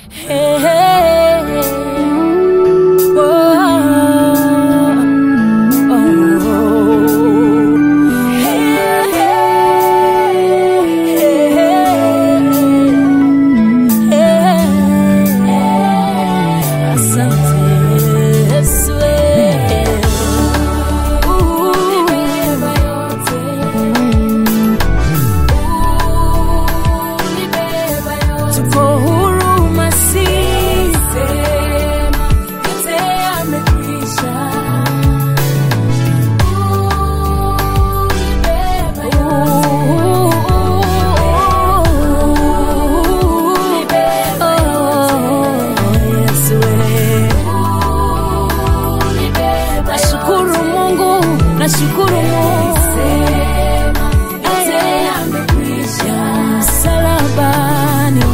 Hey, hey, hey. Whoa. Oh. Hey, hey, hey. Asante Yesu. Tuko huru Masihi, yote yamekwisha. Nashukuru Mungu, nashukuru Mungu Ya msalabani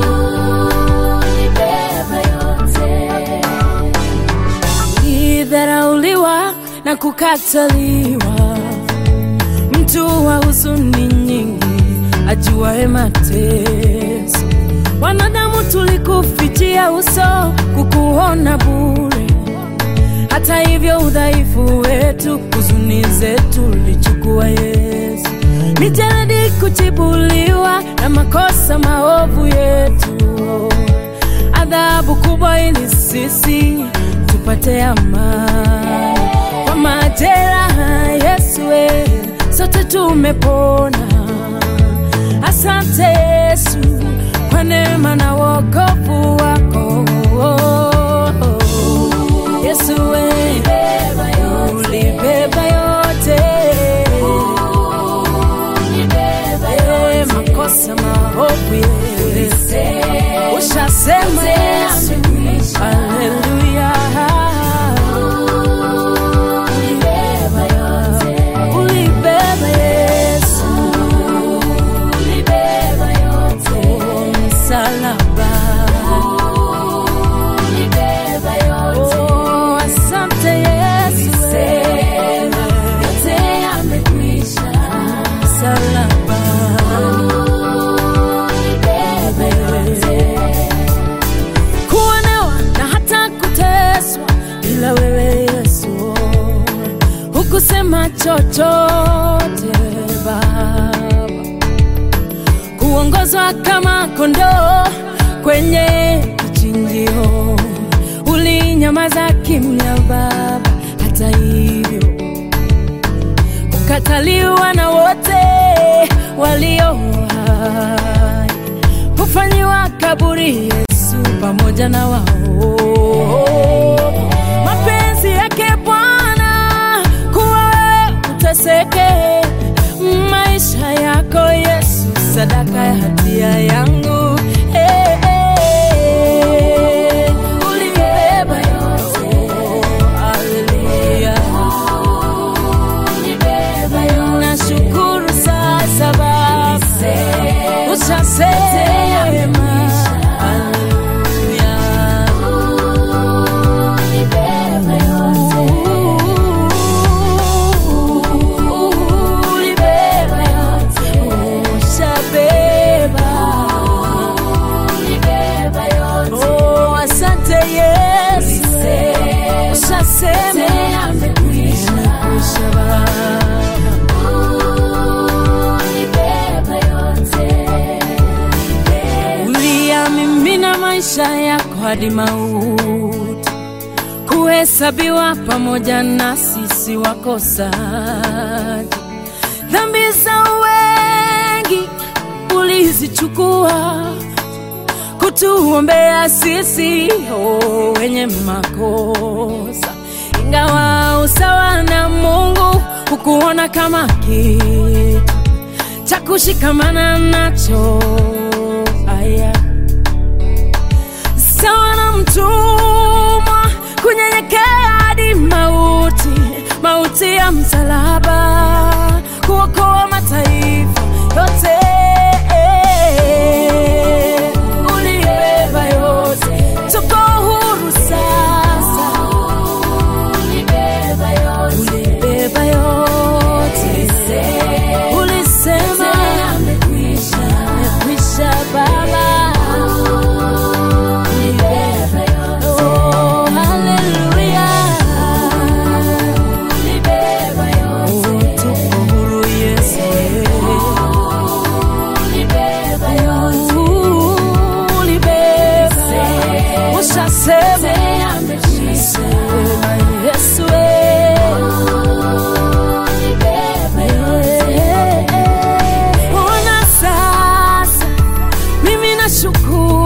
Nilidharauliwa na kukataliwa, mtu wa huzuni nyingi, ajuaye mateso. Wanadamu tulikufichia uso, kukuona bure. Hata hivyo udhaifu wetu, huzuni zetu lichukua Yesu. Mijeledi kuchibuliwa na makosa maovu yetu, adhabu kubwa ili sisi tupate amani. Kwa majeraha Yesu, we, sote tumepona. Asante Yesu kwa neema na wokovu wako. Yesu we, ulibeba yote Eh, makosa maovu yetu ushasema Yesu, haleluya. Ulibeba Yesu, Oh, msalaba. Oh, asante Yesu, msalaba. kuonewa na hata kuteswa, ila wewe Yesu hukusema chochote Baba, kuongozwa kama kondoo kwenye kichinjio, ulinyamaza kimya Baba, hata hivyo kukataliwa na wote walio hai, kufanyiwa kaburi Yesu pamoja na wao. Mapenzi yake Bwana kuwa wewe uteseke, maisha yako Yesu, sadaka ya hatia yangu. Eh, eh, ulibeba yote. Haleluya. Nashukuru sasa Baba, ushasema. Haleluya. Ulibeba yote, ushabeba. Oh, asante Yesu, ushasema. Imekwisha Baba. uliyamimina maisha yako hadi mauti, kuhesabiwa pamoja na sisi wakosaji. Dhambi za wengi ulizichukua kutuombea sisi oh, wenye makosa, ingawa usawa na Mungu hukuona kama kitu cha kushikamana nacho. Aya, sawa na mtumwa kunyenyekea hadi mauti, mauti ya msalaba, kuokoa mataifa yote. Ulibeba yote, tuko huru sasa. Ulibeba yote, ulisema imekwisha Baba. tukushukuru